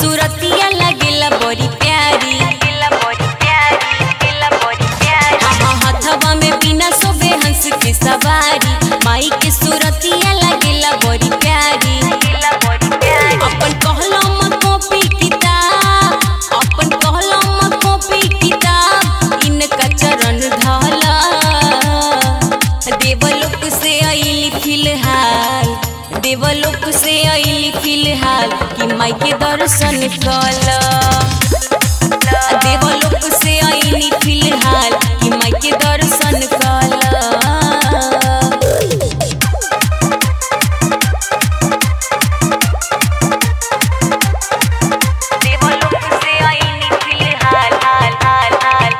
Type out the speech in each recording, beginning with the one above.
सूरतिया लगेला बड़ी प्यारी हाँ, हाँ, हथवा में बिना सोबे हंस के सवारी माई के सूरतिया लगेला बड़ी प्यारी अपन कहलम कॉपी किताब अपन कहलम कॉपी किताब इनका चरण ढाला देवलोक से आइली फिलहाल देवलोक से आइली फिलहाल कि माई के दर्शन कला देवलोक से आइली फिलहाल कि माई के दर्शन कला देवलोक से आइली फिलहाल हाल हाल हाल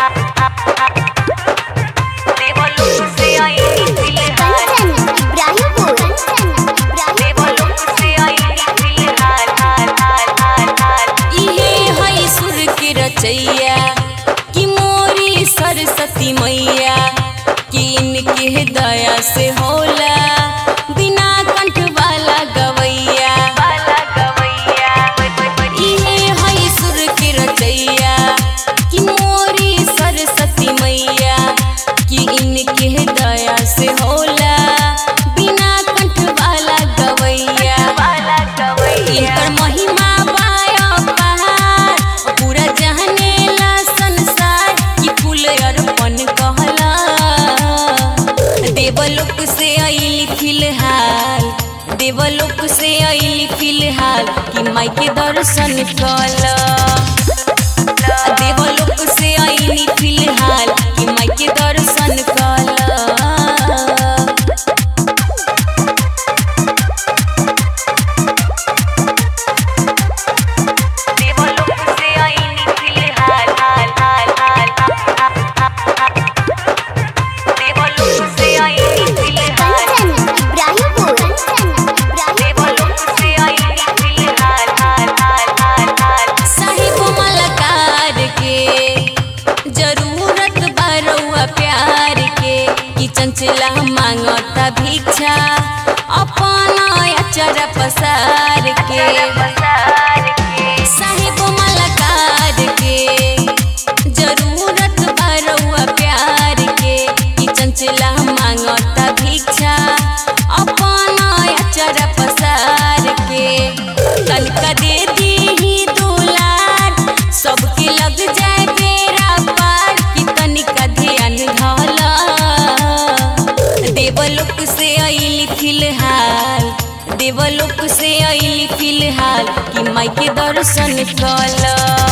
देवलोक से आइली फिलहाल इब्राहिमपुर देवलोक से आइली फिलहाल हाल हाल हाल हाल इहे है सुर के रचैया कि मोरी सरस्वती मैया कि इनके दया से होला बिना कंठ वाला गवैया इहे है सुर के रचैया कि मोरी सरस्वती मैया कि इनके दया से होला बिना कंठ वाला गवैया इनकर महिमा बाया पहाड़ पूरा जहनेला संसार कि फूल अर्पण कहला देवलोक से आइली फिलहाल देवलोक से आइली फिलहाल कि माई के दर्शन कला देवलोक से आइली फिलहाल कि माई के दर्शन कला देवलोक से आइली फिलहाल हाल हाल हाल देवलोक से आइली फिलहाल इब्राहिमपुर देवलोक से आइली फिलहाल हाल हाल हाल हाल साहिब मलकार के जरूरत बरुआ प्यार के कि चंचला मांगता भिक्षा अपना अचर पसार के साहिब मलकार के जरूरत बरुआ प्यार के कि चंचला मांगता भिक्षा अपना अचर पसार के तनका दे दी ही दुलार सबके लग जाए बेरा पार कि तनिका ध्यान ढाला देवलोक से आइली फिलहाल देवलोक से आइली फिलहाल कि माई के दर्शन कला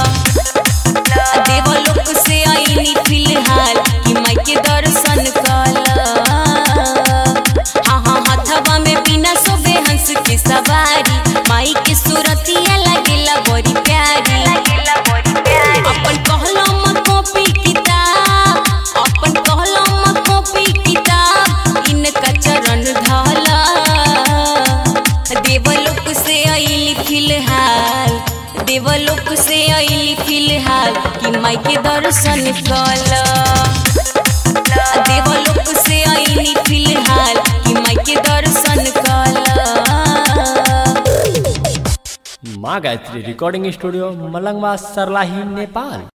देवलोक से आइली फिलहाल कि माई के दर्शन कला हाँ हाँ हथवा में बिना सोबे हंस के सवारी माई के सूरतिया लगेला बड़ी प्यारी अपन कहलम कॉपी किताब अपन कहलम कॉपी किताब इनका चरण ढाला देवलोक से आइली फिलहाल देवलोक से आइली फिलहाल कि माई के दर्शन कला देवलोक से आइली फिलहाल कि माई के दर्शन कला माँ गायत्री रिकॉर्डिंग स्टूडियो मलंगवा सरलाही नेपाल